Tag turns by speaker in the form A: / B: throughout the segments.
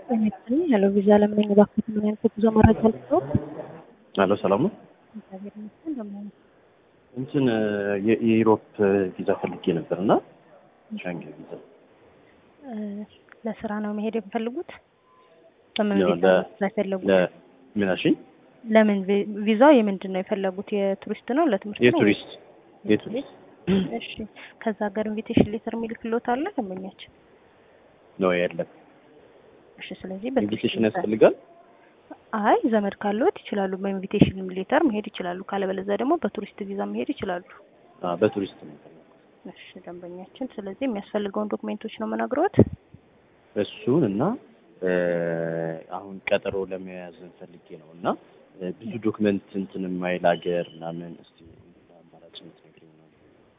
A: ሄሎ ቪዛ ለምን እባክዎት ምን አይነት የጉዞ መረጃ ልስጥዎት?
B: አሎ ሰላም ነው።
A: እግዚአብሔር ይመስገን እንደምን ዋሉ?
B: እንትን የ- የዩሮፕ ቪዛ ፈልጌ ነበር እና ሻንጌን ቪዛ
A: እ፣ ለስራ ነው መሄድ የሚፈልጉት? በምን
B: ያው
A: ቪዛ
B: ለ-
A: ነው የፈለጉት?
B: ለምን አልሽኝ?
A: ለምን ቪ- ቪዛው የምንድን ነው የፈለጉት? የቱሪስት ነው ለትምህርት ነው?
B: የቱሪስት የቱሪስት
A: እሺ ከዛ ሀገር ኢንቪቴሽን ሌተር የሚልክልዎት አለ ደንበኛችን?
B: ነው የለም።
A: እሺ ስለዚህ
B: ኢንቪቴሽን
A: በቱሪስት ቪዛ
B: ያስፈልጋል።
A: አይ ዘመድ ካለዎት ይችላሉ። በኢንቪቴሽን ሌተር መሄድ ይችላሉ። ካለበለዚያ ደግሞ በቱሪስት ቪዛ መሄድ ይችላሉ።
B: አ በቱሪስት ነው የፈለኩት።
A: እሺ ደንበኛችን፣ ስለዚህ የሚያስፈልገውን ዶክሜንቶች ነው የምነግረዎት።
B: እሱን እና እ፣ አሁን ቀጠሮ ለመያዝ ፈልጌ ነው እና እ፣ ብዙ ዶክመንት እንትን የማይል ሀገር ምናምን እስቲ አማራጭ የምትነግሪኝ ነው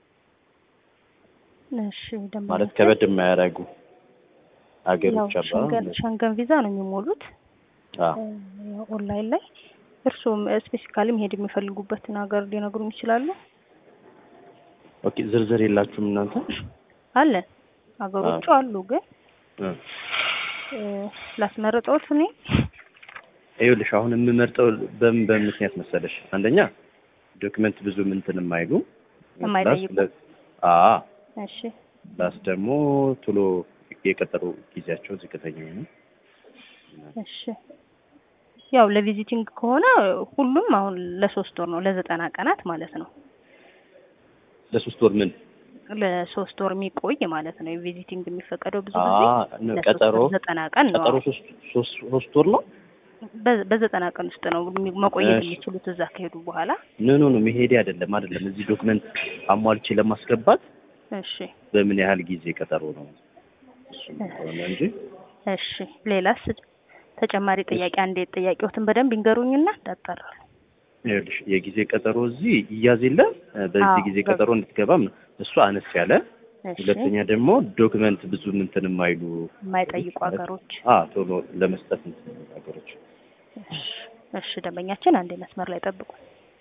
A: እሺ
B: ማለት
A: ደንበኛችን
B: ከበድ የማያደርጉ
A: ያው
B: ሀገሮች አሉ
A: ሸንገን
B: አይደል?
A: ሸንገን ቪዛ ነው የሚሞሉት
B: አ
A: እ፣ ኦንላይን ላይ እርስዎም ስፔሲካሊ መሄድ የሚፈልጉበትን ሀገር ሊነግሩኝ ይችላሉ?
B: ኦኬ ዝርዝር የላችሁም እናንተ?
A: አለን ሀገሮቹ አሉ፣ ግን
B: እ
A: እ፣ ላስመርጠዎት እኔ
B: ይኸውልሽ አሁን የምመርጠው በምን በምን ምክንያት መሰለሽ? አንደኛ ዶክመንት ብዙ እንትን የማይሉ
A: የማይጠይቁ።
B: ፕላስ አ
A: እሺ
B: ፕላስ ደግሞ ቶሎ የቀጠሮ ጊዜያቸው ዝቅተኛ ነው።
A: እሺ ያው ለቪዚቲንግ ከሆነ ሁሉም አሁን ለሶስት ወር ነው ለዘጠና ቀናት ማለት ነው።
B: ለሶስት ወር ምን
A: ለሶስት ወር የሚቆይ ማለት ነው። የቪዚቲንግ የሚፈቀደው ብዙ
B: አ
A: ጊዜ
B: ነው
A: ለሶስት
B: ቀጠሮ
A: ወር ዘጠና ቀን ነው።
B: ቀጠሮ ሶስት ሶስት ሶስት ወር ነው።
A: በ- በዘጠና ቀን ውስጥ ነው የሚ- መቆየት
B: እሺ።
A: የሚችሉት እዛ ከሄዱ በኋላ።
B: ኖ ኖ ኖ መሄዴ አይደለም አይደለም እዚህ ዶክመንት አሟልቼ ለማስገባት
A: እሺ
B: በምን ያህል ጊዜ ቀጠሮ ነው እሱ ሆነ እንጂ
A: እሺ ሌላስ ተጨማሪ ጥያቄ አንዴ ጥያቄዎትን በደንብ ይንገሩኝና እንዳጣራሉ።
B: ይኸውልሽ የጊዜ ቀጠሮ እዚህ ይያዝ የለ በዚህ
A: አዎ፣
B: ጊዜ
A: በ-
B: ቀጠሮ እንድትገባም እሱ አነስ ያለ
A: እሺ
B: ሁለተኛ ደግሞ ዶክመንት ብዙ እንትን የማይሉ
A: የማይጠይቁ ሀገሮች።
B: አ ቶሎ ለመስጠት እንትን የሚሉ ሀገሮች
A: እሺ እሺ ደንበኛችን አንዴ መስመር ላይ ጠብቁ።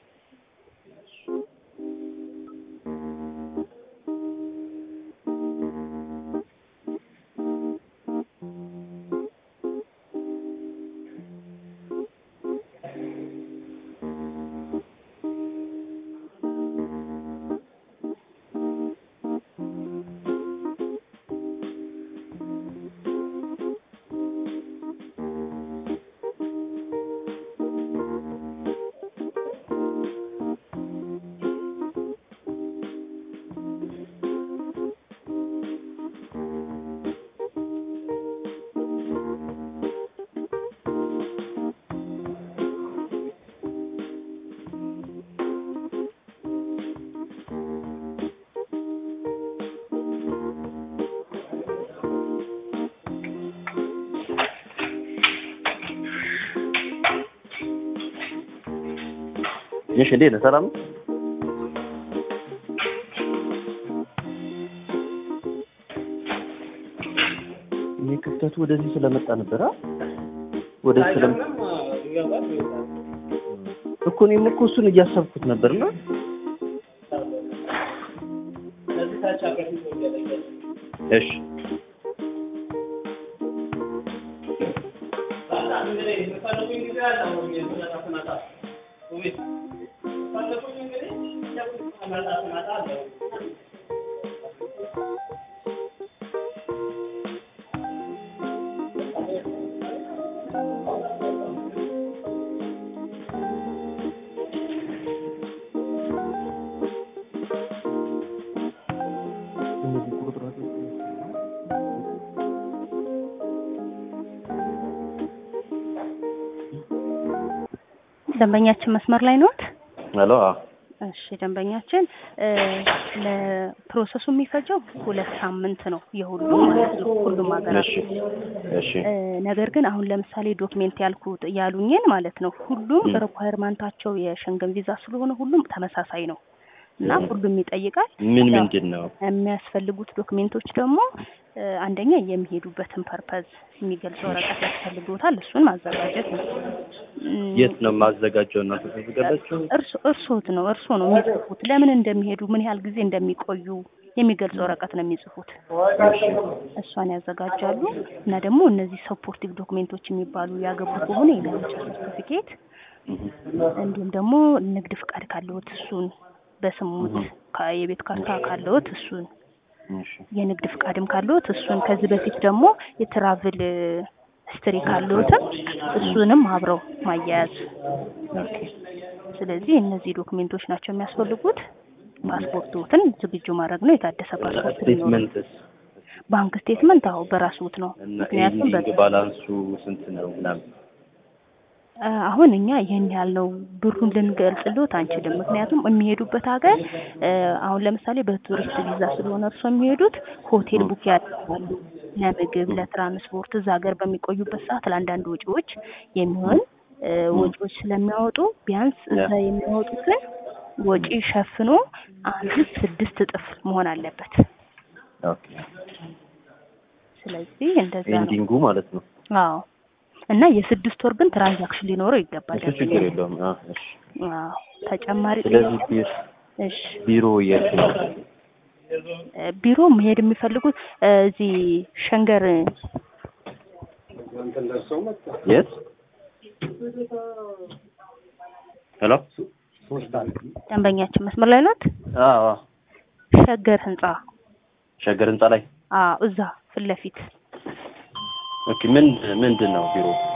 B: እሺ እንዴት ነህ ሰላም ነው? ይሄ ክፍተቱ ወደዚህ ስለመጣ ነበር አ ወደዚህ ስለም እኮ እኔም እኮ እሱን እያሰብኩት ነበርና እሺ እነዚህ ቁጥራቶች
A: ደንበኛችን መስመር ላይ ነዎት?
B: ሄሎ አ
A: እሺ ደንበኛችን እ፣ ለፕሮሰሱ የሚፈጀው ሁለት ሳምንት ነው የሁሉም ማለት ነው ሁሉም ሀገራት
B: እሺ እሺ
A: እ፣ ነገር ግን አሁን ለምሳሌ ዶክሜንት ያልኩት ያሉኝን ማለት ነው ሁሉም
B: ም።
A: ሪኳየርመንታቸው የሸንገን ቪዛ ስለሆነ ሁሉም ተመሳሳይ ነው። እና ሁሉም ይጠይቃል።
B: ምን
A: ያው
B: ምንድን ነው?
A: የሚያስፈልጉት ዶክሜንቶች ደግሞ እ፣ አንደኛ የሚሄዱበትን ፐርፐዝ የሚገልጽ ወረቀት ያስፈልጎታል። እሱን ማዘጋጀት ነው። እም፣
B: የት ነው የማዘጋጀው? እናንተ ተዘጋጃችሁ?
A: እርሶ እርሶት ነው እርሶ ነው የሚጽፉት። ለምን እንደሚሄዱ ምን ያህል ጊዜ እንደሚቆዩ የሚገልጽ ወረቀት ነው የሚጽፉት። እሷን ያዘጋጃሉ እና ደግሞ እነዚህ ሰፖርቲቭ ዶክሜንቶች የሚባሉ ያገቡ ከሆነ የጋብቻ ሰርቲፊኬት እንዲሁም ደግሞ ንግድ ፍቃድ ካለዎት እሱን በስሙት ካ- የቤት ካርታ ካለዎት እሱን
B: እሺ
A: የንግድ ፍቃድም ካለዎት እሱን ከዚህ በፊት ደግሞ የትራቭል ስትሪ ካለዎትም እሱንም አብረው ማያያዝ። ስለዚህ እነዚህ ዶክሜንቶች ናቸው የሚያስፈልጉት። ፓስፖርቶትን ዝግጁ ማድረግ ነው። የታደሰ ፓስፖርት ሊኖረው።
B: ስቴትመንትስ
A: ባንክ ስቴትመንት አዎ በራስዎት ነው።
B: እና
A: ምክንያቱም በ-
B: ኢንዲንግ ባላንሱ ስንት ነው ምናምን?
A: አ፣ አሁን እኛ ይህን ያህል ነው ብሩን ልንገልጽልዎት አንችልም። ምክንያቱም የሚሄዱበት ሀገር እ፣ አሁን ለምሳሌ በቱሪስት ቪዛ ስለሆነ እርሶ የሚሄዱት ሆቴል ቡክ ያደርጋሉ። ለምግብ፣ ለትራንስፖርት እዛ ሀገር በሚቆዩበት ሰዓት ለአንዳንድ ወጪዎች የሚሆን እ፣ ወጪዎች ስለሚያወጡ ቢያንስ እዛ የሚያወጡትን ወጪ ሸፍኖ አምስት ስድስት እጥፍ መሆን አለበት።
B: ኦኬ
A: ስለዚህ እንደዛ ነው።
B: ኤንዲንጉ ማለት ነው።
A: አዎ እና የስድስት ወር ግን ትራንዛክሽን ሊኖረው ይገባል።
B: እሱ ችግር የለውም። አዎ እሺ።
A: አዎ ተጨማሪ
B: ስለዚህ
A: ጥያቄ?
B: ቢሮ
A: እሺ
B: ቢሮ የት ነው?
A: እ፣ ቢሮ መሄድ የሚፈልጉት እ፣ እዚህ ሸንገር
B: የት? ሄሎ
A: ደንበኛችን መስመር ላይ ናት።
B: አዎ አዎ።
A: ሸገር ህንጻ
B: ሸገር ህንጻ ላይ
A: አዎ እዛ ፊት ለፊት
B: ኦኬ። ምን ምንድን ነው ቢሮ?